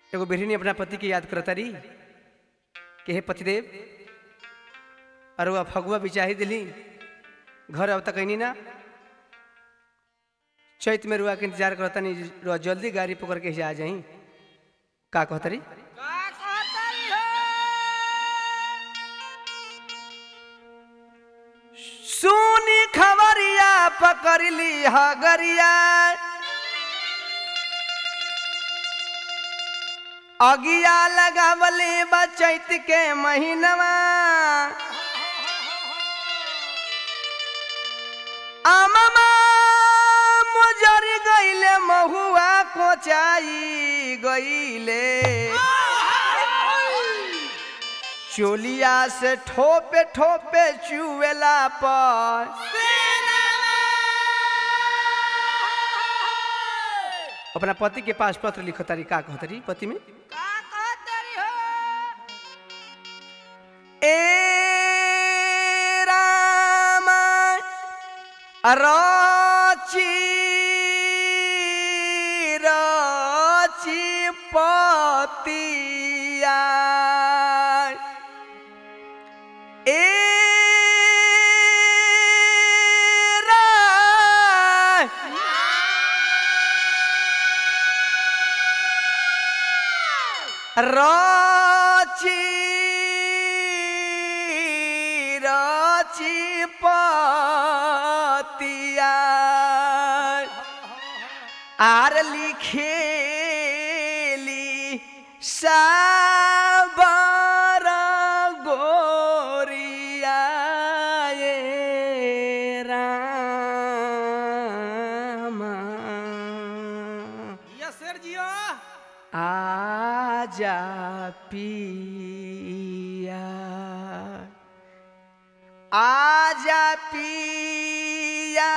एगो बेरहनी अपना पति के याद करता रही कि हे पतिदेव अरुआ फगुआ बिचाही दिली घर अब तक नहीं ना चैत में रुआ के इंतजार करता नहीं रुआ जल्दी गाड़ी पकड़ के आ जाई का कहता रही का कहतरी हो सुनी खबरिया पकड़ ली हगरिया अगिया लगावले बा चैत के महीनवा आममा मुजरी गईले महुआ कोचाई गईले चोलिया से ठोपे ठोपे चुएला पर अपना पति के पास पत्र लिखो तारी का कहो तारी पति में का कहतरी हो ए रामा राची राची पतिया ए रा राची राची पतिया आर लिखेली साबर गोरिया ये रामा ये शेर जियो आजा पिया आजा पिया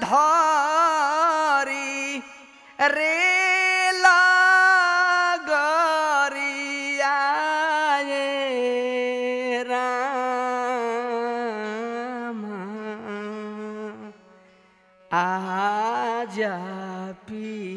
धरी रे लगरिया ये रामा आजा पिया